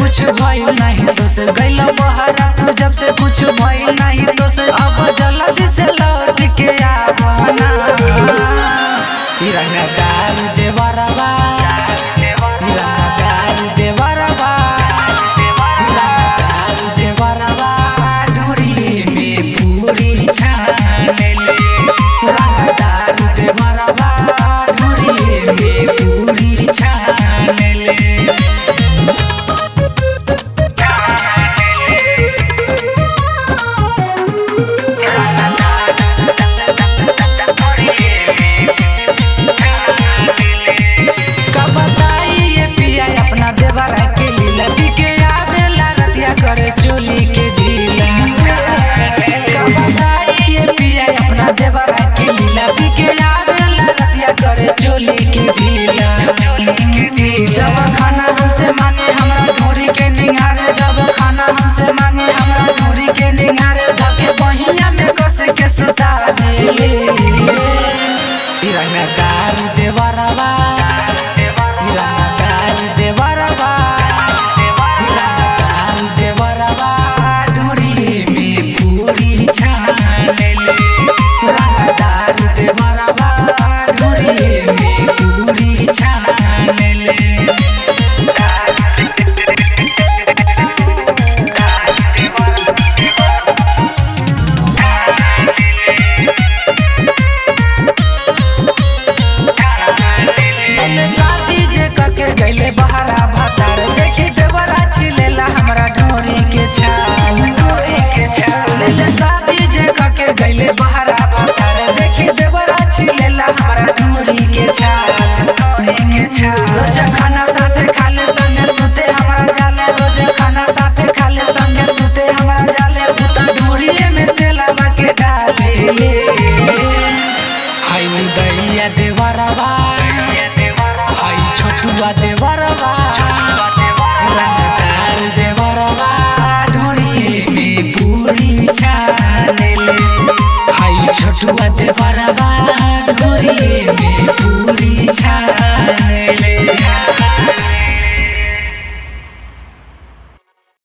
कुछ भइल नहीं तो से गइल बहरा तू जब से कुछ भइल नहीं तो से अब जल्दी से लौट के आवना ई रंगदार देवरवा ई रंगदार देवरवा ई रंगदार देवरवा ढोरी में पूरी छानले रंगदार देवरवा ढोरी में पूरी छानले का बताई ये पिया अपना देवरा के लीला बिके आवेला रतिया करे चोली के ढीला का बताई ये पिया अपना देवरा के लीला बिके आवेला रतिया करे चोली के ढीला जब खाना हमसे मांगे हमरा ढोरी के निगारे जब खाना हमसे मांगे हमरा ढोरी के निगारे धके बहिया में कस के सुता दे रंगदार देवरवा रंगदार देवरवा रंगदार देवरवा ढोरी में पूरी छानले रंगदार देवरवा ढोरी में पूरी छानले पहले शादी जे कके गइले बहरा भतार देखी देवरा छिलेला हमरा ढोरी के छाल ढोरी के छाल पहले शादी जे कके गइले बहरा भतार देखी देवरा छिलेला हमरा ढोरी के छाल ढोरी के छाल रोज खाना साथे खाले संगे सुते हमरा जाले रोज खाना साथे खाले संगे सुते हमरा जाले उता ढोरीए में तेलवा के डाले हाय उदैया देवरवा हाय छोटुआ देवरवा रंगदार देवरवा ढोरी में पूरी छानेले हाय छोटुआ देवरवा ढोरी में पूरी छानेले